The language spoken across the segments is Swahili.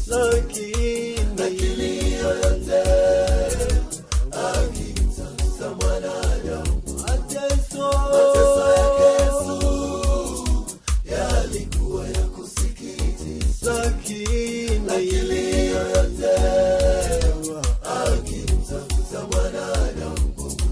lakini lakini yoyote akimtafuta mwanadamu mateso mateso yake Yesu yalikuwa ya kusikitisha lakini lakini yoyote akimtafuta mwanadamu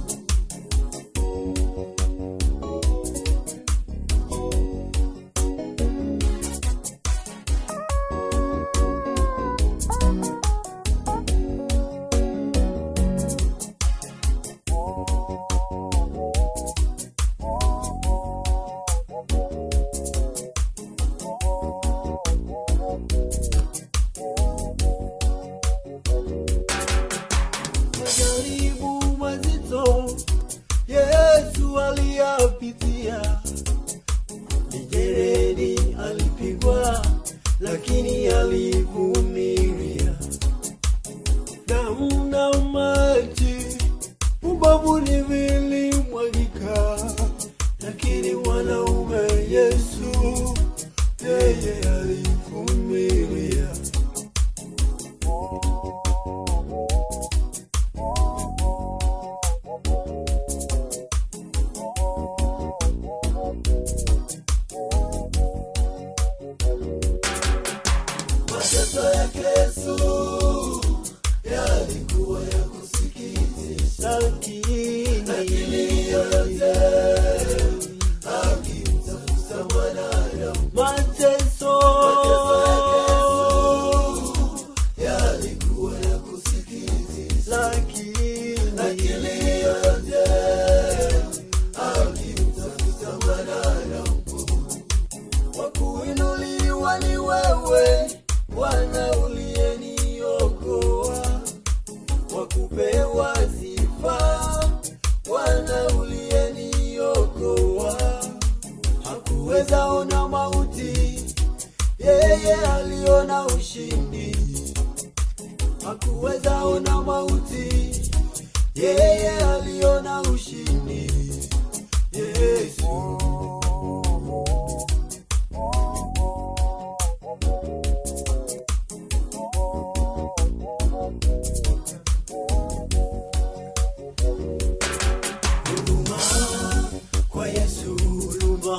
majaribu mazito Yesu aliyapitia, mijeredi alipigwa, lakini alivumilia. Damu na maji ubavuni vilimwagika, lakini mwanaume Yesu yeye alivumilia. mateso yake Yesu yalikuwa ya kusikitisha lakini yoyote akimtafuta mwanadamu mateso yalikuwa ya kusikitisha lakini lakini yoyote akimtafuta mwanadamu wa kuinuliwa ni wewe Bwana uliyeniokoa, wa kupewa sifa Bwana uliyeniokoa. Hakuweza ona mauti, yeye aliona ushindi. Hakuweza ona mauti, yeye aliona ushindi. Yesu. Huruma kwa Yesu, huruma,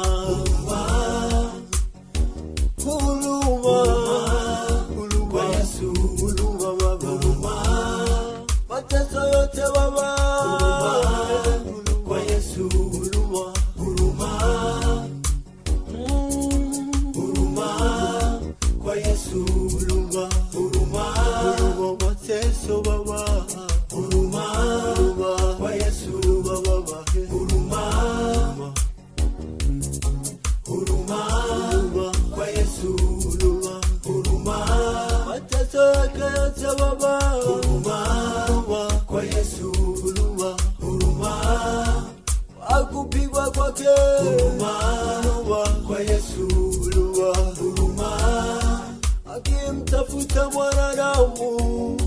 huruma, huruma kwa Yesu, huruma Baba, huruma mateso yote Baba, huruma kwa Yesu, huruma, huruma, Mm, huruma kwa Yesu, huruma, huruma, huruma mateso Baba, huruma, huruma kwa Yesu, huruma Baba, huruma, huruma, huruma kwa Yesu, huruma, huruma mateso yake yote Baba, huruma, huruma kwa Yesu, huruma, huruma akupigwa kwake huruma, huruma kwa Yesu, huruma, huruma akimtafuta mwanadamu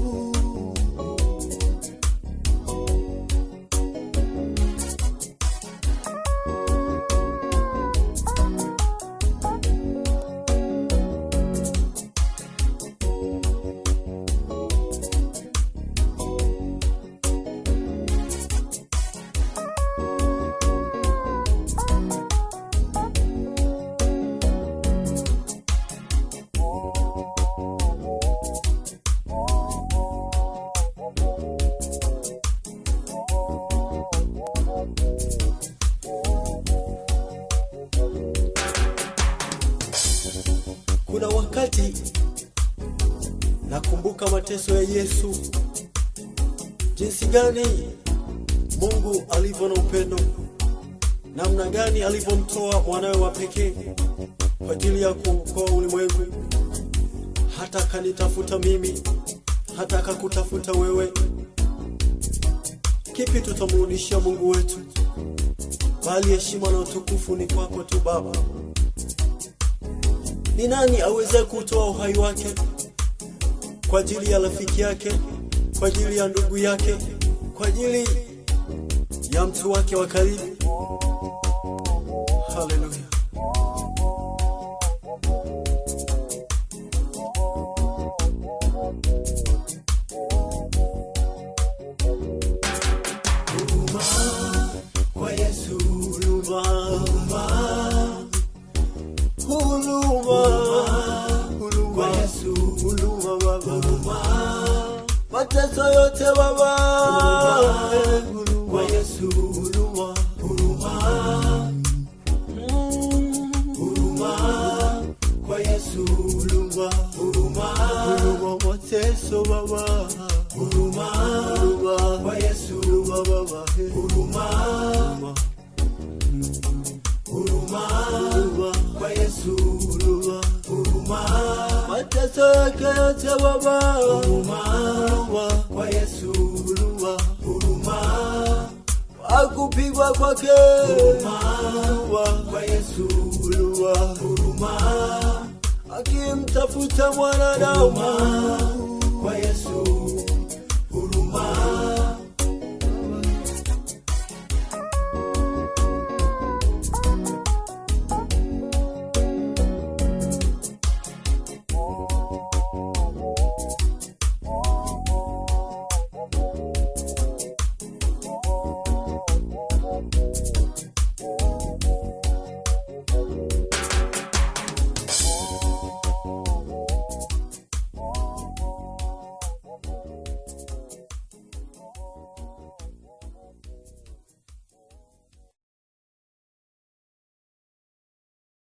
Kuna wakati nakumbuka mateso ya Yesu, jinsi gani Mungu alivyo na upendo, namna gani alivyomtoa mwanawe wa pekee kwa ajili ya kuokoa ulimwengu, hata akanitafuta mimi, hata akakutafuta wewe. Kipi tutamrudishia Mungu wetu? Bali heshima na utukufu ni kwako tu Baba. Ni nani aweze kutoa uhai wake kwa ajili ya rafiki yake, kwa ajili ya ndugu yake, kwa ajili ya mtu wake wa karibu? Haleluya! mateso yote Baba, kwa Yesu huruma, huruma Mm, huruma kwa Yesu huruma, huruma huruma, mateso Baba, huruma huruma, kwa Yesu huruma Baba, eh, huruma huruma, huruma huruma, kwa Yesu huruma, huruma mateso yake yote Baba, huruma huruma, kwa Yesu huruma, huruma akupigwa kwake, huruma, kwa Yesu huruma, huruma akimtafuta mwanadamu,